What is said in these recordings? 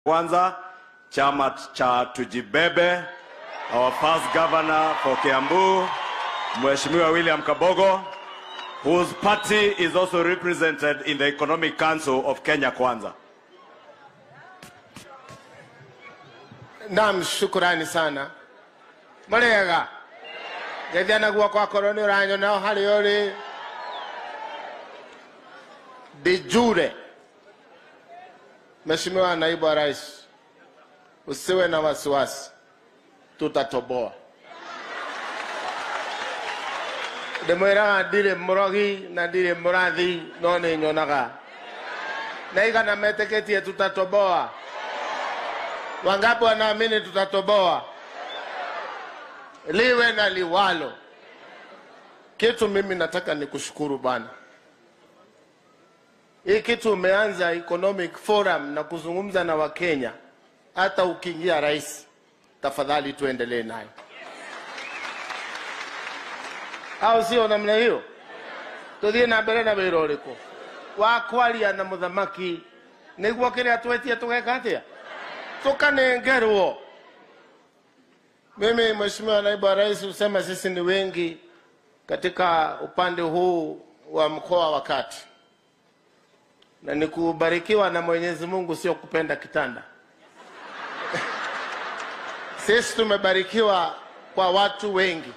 Kwanza chama cha Tujibebe, our first governor for Kiambu, Mheshimiwa William Kabogo, whose party is also represented in the Economic Council of Kenya Kwanza. Naam, shukrani sana marega geithia na guoko akorwo nä å ranyona o harä å rä de jure Mheshimiwa naibu wa rais, usiwe na wasiwasi, tutatoboa. ndimwiraga ndirĩ mũrogi na ndirĩ mũrathi no nĩ nyonaga na igana metĩkĩtie tutatoboa wangapi wanaamini tutatoboa liwe na liwalo kitu mimi nataka ni kushukuru bwana hii kitu umeanza economic forum na kuzungumza na wakenya hata ukiingia rais tafadhali tuendelee nayo au sio namna hiyo tuthie na mbere na wira uriku wa kwaria na muthamaki niguo kiria twetie tugeka atia tukanengerwo mimi mheshimiwa naibu wa rais husema sisi ni wengi katika upande huu wa mkoa wa kati na ni kubarikiwa na mwenyezi mungu sio kupenda kitanda sisi tumebarikiwa kwa watu wengi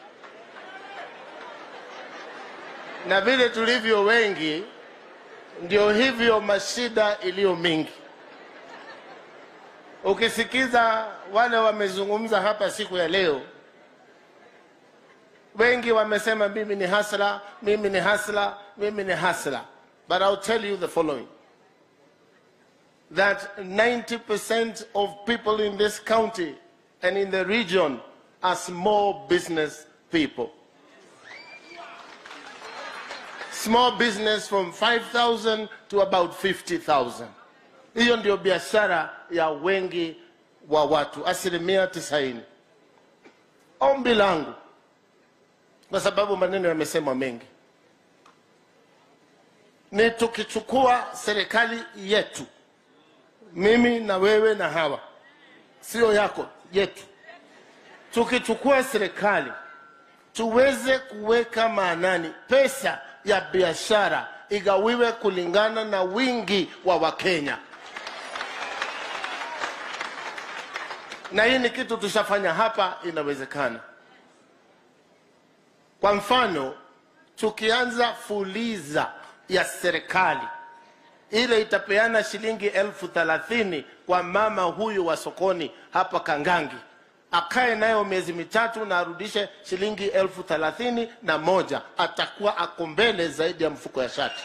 na vile tulivyo wengi ndio hivyo mashida iliyo mingi ukisikiza wale wamezungumza hapa siku ya leo wengi wamesema mimi ni hasla mimi ni hasla mimi ni hasla but i'll tell you the following that 90% of people in this county and in the region are small business people small business from 5000 to about 50000 hiyo ndio biashara ya wengi wa watu asilimia tisaini ombi langu kwa sababu maneno yamesemwa mengi ni tukichukua serikali yetu mimi na wewe na hawa sio yako yetu tukichukua serikali tuweze kuweka maanani pesa ya biashara igawiwe kulingana na wingi wa wakenya na hii ni kitu tushafanya hapa inawezekana kwa mfano tukianza fuliza ya serikali ile itapeana shilingi elfu thelathini kwa mama huyu wa sokoni hapa kangangi akae nayo miezi mitatu na arudishe shilingi elfu thelathini na moja atakuwa ako mbele zaidi ya mfuko ya shati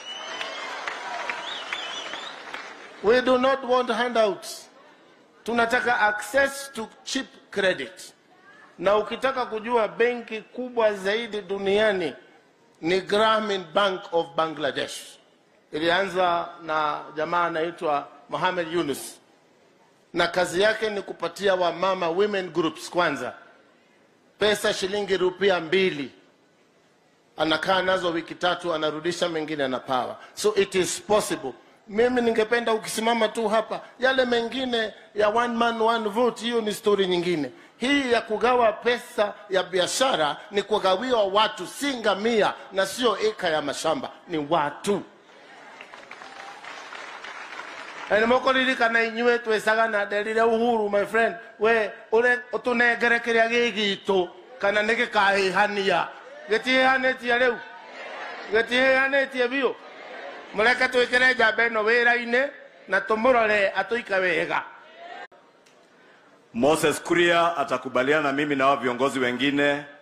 we do not want handouts tunataka access to cheap credit na ukitaka kujua benki kubwa zaidi duniani ni Grameen Bank of Bangladesh ilianza na jamaa anaitwa Mohamed Yunus na kazi yake ni kupatia wamama women groups kwanza pesa shilingi rupia mbili anakaa nazo wiki tatu anarudisha mengine anapawa so it is possible mimi ningependa ukisimama tu hapa yale mengine ya one man one vote hiyo ni stori nyingine hii ya kugawa pesa ya biashara ni kugawiwa watu si ngamia na sio eka ya mashamba ni watu nĩmũkũririkana inyuĩ twĩcaga na nderire uhuru my friend we ũre ũtũnengere kĩrĩa gĩ gitũ kana nĩ gĩkahĩhania gĩtihĩhanĩtie rĩu gĩtihĩhanĩtie biũ mũreke twĩkĩre njamba ĩno wĩra-inĩ na tũmũrore atũika wega Moses Kuria atakubaliana na mimi na wao viongozi wengine